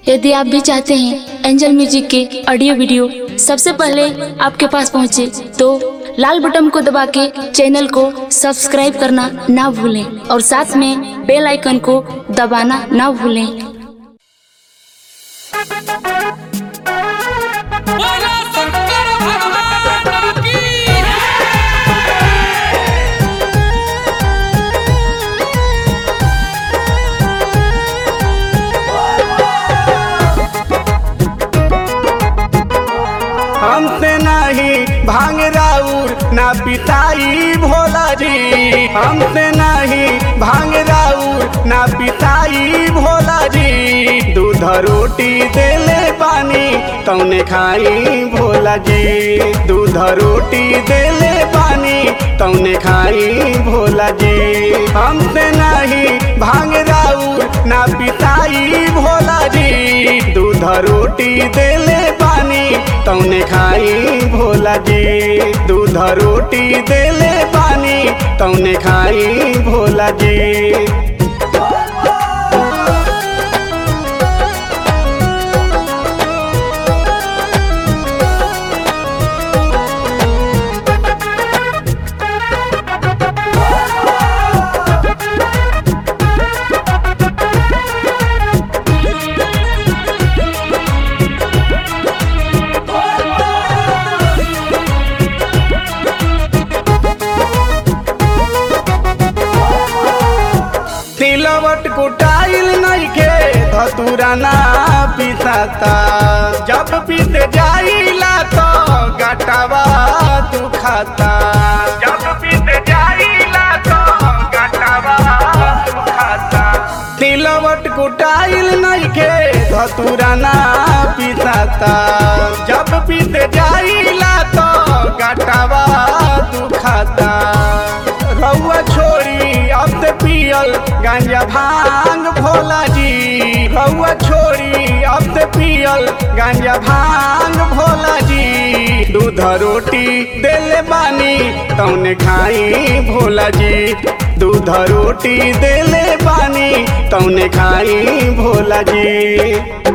यदि आप भी चाहते हैं एंजल म्यूजिक के ऑडियो वीडियो सबसे पहले आपके पास पहुंचे तो लाल बटन को दबा के चैनल को सब्सक्राइब करना ना भूलें और साथ में बेल आइकन को दबाना ना भूलें बोलो शंकर भगवान की हमसे नहीं भांग राउर ना पिताई भोला जी हमसे नहीं भांग राउर ना पिताई भोला जी दूध रोटी देले पानी तौने खाई भोला जी दूध रोटी देले पानी तौने खाई भोला जी हमसे नहीं भांग राउर ना पिताई भोला जी दूध रोटी देले पानी तौने खाई भोला जी दूध रोटी देले पानी तौने खाई भोला जी तिलवट कुटाइल नइखे धतुरा ना पिसाता जब पीत जाइला तो गटवा दुखाता जब पीत जाइला तो गटवा दुखाता तिलवट कुटाइल नइखे धतुरा ना पिसाता जब पीत जाइला तो गटवा दुखाता रउआ छोड़ी अब से पियल गांजा भांग भोला जी रउआ छोड़ी अब से पियल गांजा भांग भोला जी दूध रोटी देले बानी तौने खाई भोला जी दूध रोटी देले बानी तौने खाई भोला जी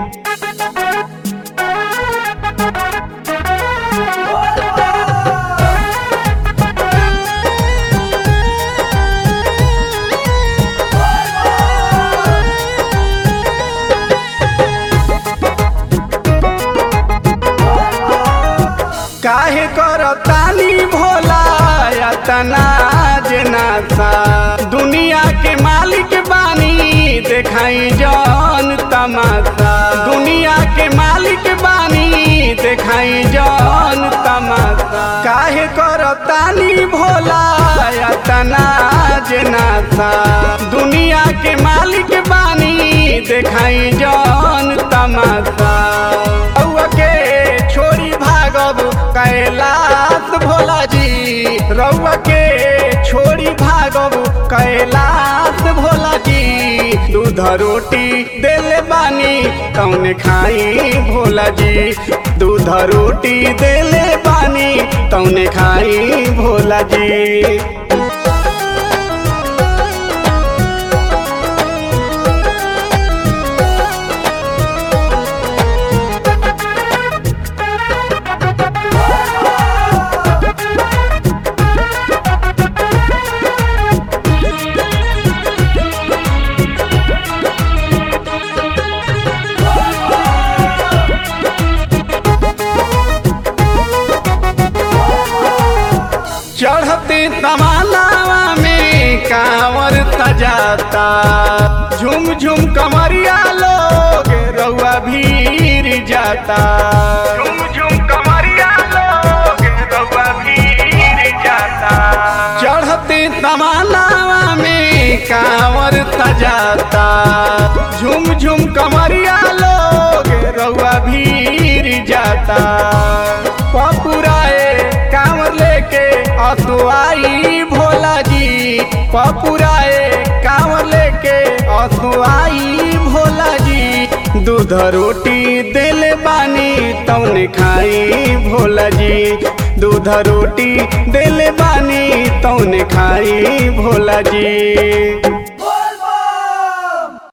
काहे करतानी भोला यातना जनासा दुनिया के मालिक बानी देखाई जौन तमाशा दुनिया के मालिक बानी देखाई जौन तमाशा काहे करतानी भोला यातना जनासा दुनिया के मालिक बानी देखाई जौन तमाशा रउआ के छोड़ी भागब कैलाश भोला जी रउआ के छोड़ी भागब कैलाश भोला जी दूध रोटी देले बानी तौने खाई भोला जी दूध रोटी देले बानी तौने खाई भोला जी चढ़ते तमालावा में कांवर सजाता झुम झुम कमरिया लोग रउआ भीर जाता झुम झुम कमरिया लोग रउआ भीर जाता चढ़ते तमालावा में कांवर सजाता झुम झुम कमरिया लोग रउआ भीर जाता पपुराए कांवर लेके असुआई भोला जी पपुराए कांवर लेके असुआई भोला जी दूध रोटी देले बानी तौने खाई भोला जी दूध रोटी देले बानी तौने खाई भोला जी